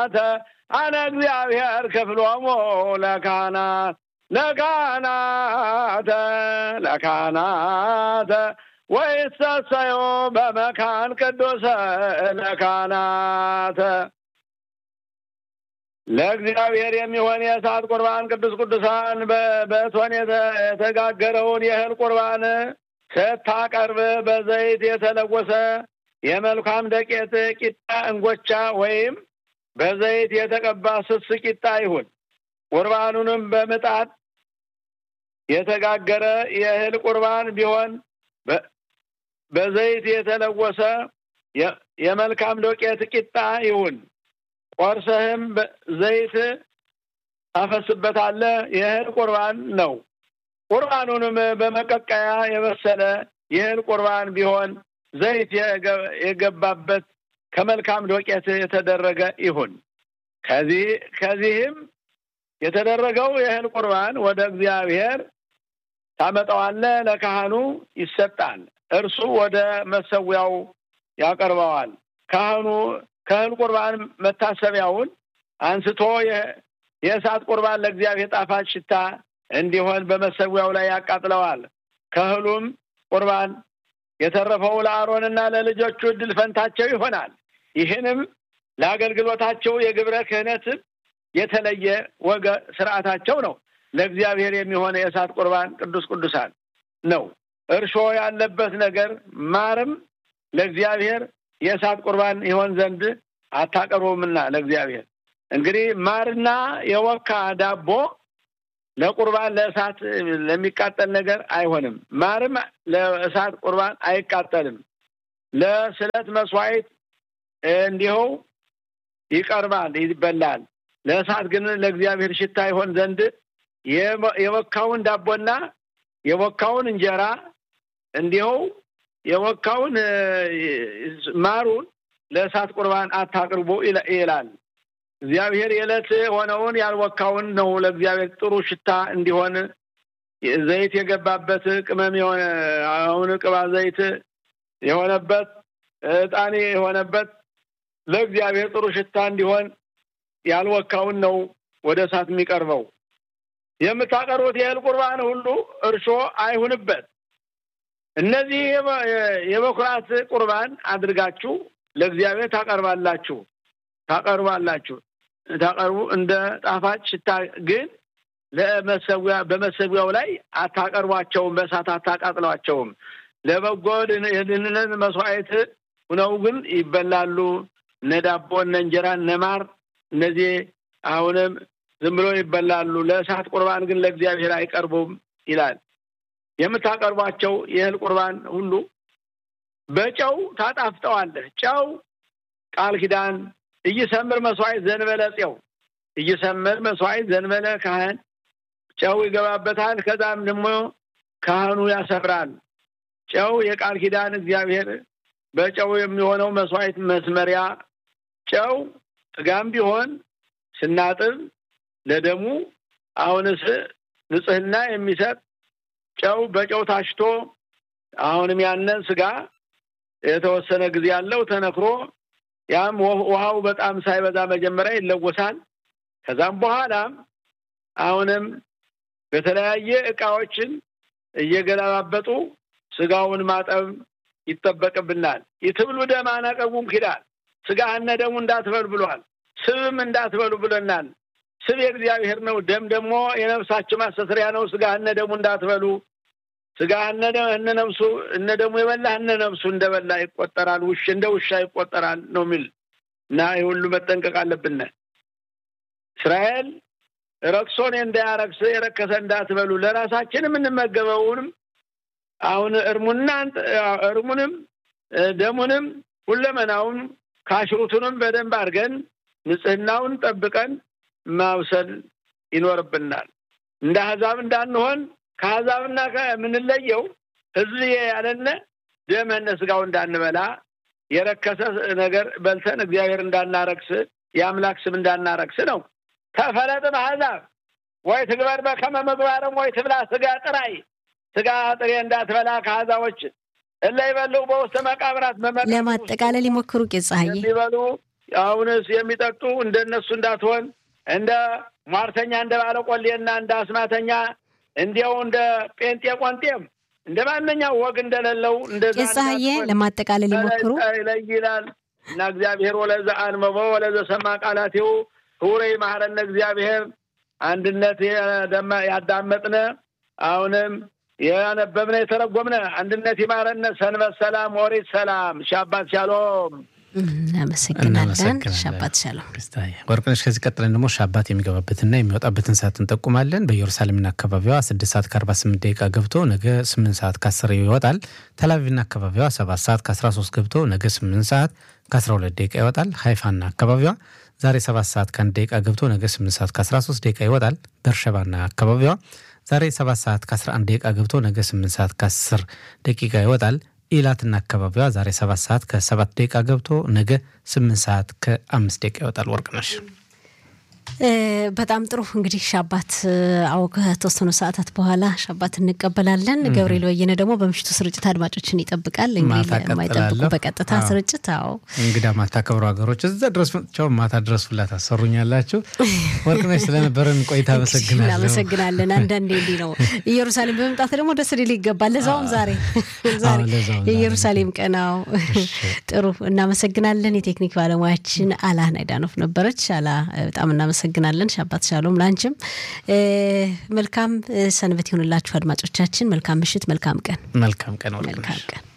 ካህናተ አነ እግዚአብሔር ክፍሎሙ ለካህናት ለካህናተ ለካህናተ ወይሰሰዮ በመካን ቅዱሰ ለካህናተ ለእግዚአብሔር የሚሆን የእሳት ቁርባን ቅዱስ ቅዱሳን በእቶን የተጋገረውን የእህል ቁርባን ስታቀርብ በዘይት የተለወሰ የመልካም ደቄት ቂጣ እንጎቻ ወይም በዘይት የተቀባ ስስ ቂጣ ይሁን። ቁርባኑንም በምጣድ የተጋገረ የእህል ቁርባን ቢሆን በዘይት የተለወሰ የመልካም ዶቄት ቂጣ ይሁን። ቆርሰህም ዘይት ታፈስበታለህ። የእህል ቁርባን ነው። ቁርባኑንም በመቀቀያ የበሰለ የእህል ቁርባን ቢሆን ዘይት የገባበት ከመልካም ዶቄት የተደረገ ይሁን። ከዚህ ከዚህም የተደረገው የእህል ቁርባን ወደ እግዚአብሔር ታመጣዋለህ፣ ለካህኑ ይሰጣል። እርሱ ወደ መሰዊያው ያቀርበዋል። ካህኑ ከእህል ቁርባን መታሰቢያውን አንስቶ የእሳት ቁርባን ለእግዚአብሔር ጣፋጭ ሽታ እንዲሆን በመሰዊያው ላይ ያቃጥለዋል። ከእህሉም ቁርባን የተረፈው ለአሮንና ለልጆቹ እድል ፈንታቸው ይሆናል። ይህንም ለአገልግሎታቸው የግብረ ክህነት የተለየ ወገ ስርዓታቸው ነው። ለእግዚአብሔር የሚሆነ የእሳት ቁርባን ቅዱስ ቅዱሳን ነው። እርሾ ያለበት ነገር ማርም ለእግዚአብሔር የእሳት ቁርባን ይሆን ዘንድ አታቀርቡምና ለእግዚአብሔር እንግዲህ ማርና የወካ ዳቦ ለቁርባን ለእሳት ለሚቃጠል ነገር አይሆንም። ማርም ለእሳት ቁርባን አይቃጠልም። ለስለት መስዋዕት እንዲሁ ይቀርባል፣ ይበላል። ለእሳት ግን ለእግዚአብሔር ሽታ ይሆን ዘንድ የወካውን ዳቦና የወካውን እንጀራ እንዲሁ የወካውን ማሩን ለእሳት ቁርባን አታቅርቡ ይላል። እግዚአብሔር የዕለት የሆነውን ያልወካውን ነው ለእግዚአብሔር ጥሩ ሽታ እንዲሆን ዘይት የገባበት ቅመም የሆነ አሁን ቅባ ዘይት የሆነበት ዕጣኔ የሆነበት ለእግዚአብሔር ጥሩ ሽታ እንዲሆን ያልወካውን ነው ወደ እሳት የሚቀርበው። የምታቀርቡት የእህል ቁርባን ሁሉ እርሾ አይሁንበት። እነዚህ የበኩራት ቁርባን አድርጋችሁ ለእግዚአብሔር ታቀርባላችሁ ታቀርባላችሁ ታቀርቡ እንደ ጣፋጭ ሽታ ግን ለመሰዊያ በመሰዊያው ላይ አታቀርቧቸውም፣ በእሳት አታቃጥሏቸውም። ለበጎ የድህንነት መስዋዕት ሁነው ግን ይበላሉ። እነ ዳቦ፣ እነ እንጀራ፣ እነ ማር እነዚህ አሁንም ዝም ብሎ ይበላሉ። ለእሳት ቁርባን ግን ለእግዚአብሔር አይቀርቡም ይላል። የምታቀርቧቸው የእህል ቁርባን ሁሉ በጨው ታጣፍጠዋለህ። ጨው ቃል ኪዳን እይሰምር መስዋዕት ዘንበለ ፄው እይሰምር መስዋዕት ዘንበለ ካህን ጨው ይገባበታል። ከዛም ደግሞ ካህኑ ያሰምራል። ጨው የቃል ኪዳን እግዚአብሔር በጨው የሚሆነው መስዋዕት መስመሪያ ጨው ስጋም ቢሆን ስናጥብ ለደሙ አሁንስ ንጽህና የሚሰጥ ጨው በጨው ታሽቶ አሁንም ያንን ስጋ የተወሰነ ጊዜ ያለው ተነክሮ ያም ውሃው በጣም ሳይበዛ መጀመሪያ ይለወሳል። ከዛም በኋላም አሁንም በተለያየ እቃዎችን እየገለባበጡ ስጋውን ማጠብ ይጠበቅብናል። ይትብሉ ደም አነቀቡም ኪዳል ስጋህነ ደሙ እንዳትበሉ ብሏል። ስብም እንዳትበሉ ብለናል። ስብ የእግዚአብሔር ነው። ደም ደግሞ የነፍሳችሁ ማስተስሪያ ነው። ስጋህነ ደሙ እንዳትበሉ ስጋ እነ ነፍሱ እነ ደሙ የበላ እነ ነፍሱ እንደበላ ይቆጠራል። ውሽ እንደ ውሻ ይቆጠራል ነው የሚል እና ይህ ሁሉ መጠንቀቅ አለብን። እስራኤል ረክሶን እንዳያረክስ የረከሰ እንዳትበሉ ለራሳችን የምንመገበውንም አሁን እርሙና እርሙንም ደሙንም ሁለመናውን ካሽሩቱንም በደንብ አድርገን ንጽህናውን ጠብቀን ማብሰል ይኖርብናል። እንደ አሕዛብ እንዳንሆን ከአሕዛብና የምንለየው ሕዝብ ያለነ ደመነ ስጋው እንዳንበላ የረከሰ ነገር በልተን እግዚአብሔር እንዳናረክስ የአምላክ ስም እንዳናረክስ ነው። ተፈለጥም አሕዛብ ወይ ትግበር በከመ ምግባርም ወይ ትብላ ስጋ ጥራይ ስጋ ጥሬ እንዳትበላ ከአሕዛቦች እለ ይበልዑ በውስተ መቃብራት ለማጠቃለል ይሞክሩ ቄስ ፀሐዬ የሚበሉ አሁንስ የሚጠጡ እንደነሱ እንዳትሆን እንደ ሟርተኛ እንደ ባለቆሌና እንደ አስማተኛ እንዲያው እንደ ጴንጤ ቆንጤም እንደ ማንኛው ወግ እንደሌለው እንደዛ ፀሐዬ ለማጠቃለል ይሞክሩ ይለይላል እና እግዚአብሔር ወለዘ አንበቦ ወለዘ ሰማ ቃላቴው ክቡረ ይማረነ እግዚአብሔር አንድነት ያዳመጥነ አሁንም ያነበብነ የተረጎምነ አንድነት ይማረነ። ሰንበት ሰላም፣ ወሪት ሰላም፣ ሻባት ሻሎም። እናመሰግናለን። ሻባት ሻሎም። ወርቅነሽ፣ ከዚህ ቀጥለን ደግሞ ሻባት የሚገባበትና የሚወጣበትን ሰዓት እንጠቁማለን። በኢየሩሳሌምና አካባቢዋ ስድስት ሰዓት ከአርባ ስምንት ደቂቃ ገብቶ ነገ ስምንት ሰዓት ከአስር ይወጣል። ተላቪቭና አካባቢዋ ሰባት ሰዓት ከአስራ ሶስት ገብቶ ነገ ስምንት ሰዓት ከአስራ ሁለት ደቂቃ ይወጣል። ሀይፋና አካባቢዋ ዛሬ ሰባት ሰዓት ከአንድ ደቂቃ ገብቶ ነገ ስምንት ሰዓት ከአስራ ሶስት ደቂቃ ይወጣል። በርሸባና አካባቢዋ ዛሬ ሰባት ሰዓት ከ11 ደቂቃ ገብቶ ነገ 8 ሰዓት ከ10 ደቂቃ ይወጣል። ኢላትና አካባቢዋ ዛሬ 7 ሰዓት ከ7 ደቂቃ ገብቶ ነገ 8 ሰዓት ከ5 ደቂቃ ይወጣል። ወርቅነሽ በጣም ጥሩ እንግዲህ ሻባት አዎ ከተወሰኑ ሰዓታት በኋላ ሻባት እንቀበላለን። ገብርኤል በየነ ደግሞ በምሽቱ ስርጭት አድማጮችን ይጠብቃል። እንግዲህ የማይጠብቁ በቀጥታ ስርጭት አዎ እንግዳ ማታከብሩ ሀገሮች እዛ ድረስ መጥቻው ማታ ድረስ ሁላ ታሰሩኛላችሁ። ወርቅነሽ ስለነበረን ቆይታ አመሰግናለሁ። እናመሰግናለን። አንዳንዴ እንዲህ ነው ኢየሩሳሌም በመምጣት ደግሞ ደስ ሊል ይገባል። ለዛውም ዛሬ ዛሬ የኢየሩሳሌም ቀናው ጥሩ እናመሰግናለን። የቴክኒክ ባለሙያችን አላ ናይዳኖፍ ነበረች። አላ በጣም እናመሰግናለን። ሻባት ሻሎም ላንችም መልካም ሰንበት ይሁንላችሁ አድማጮቻችን። መልካም ምሽት፣ መልካም ቀን፣ መልካም ቀን፣ መልካም ቀን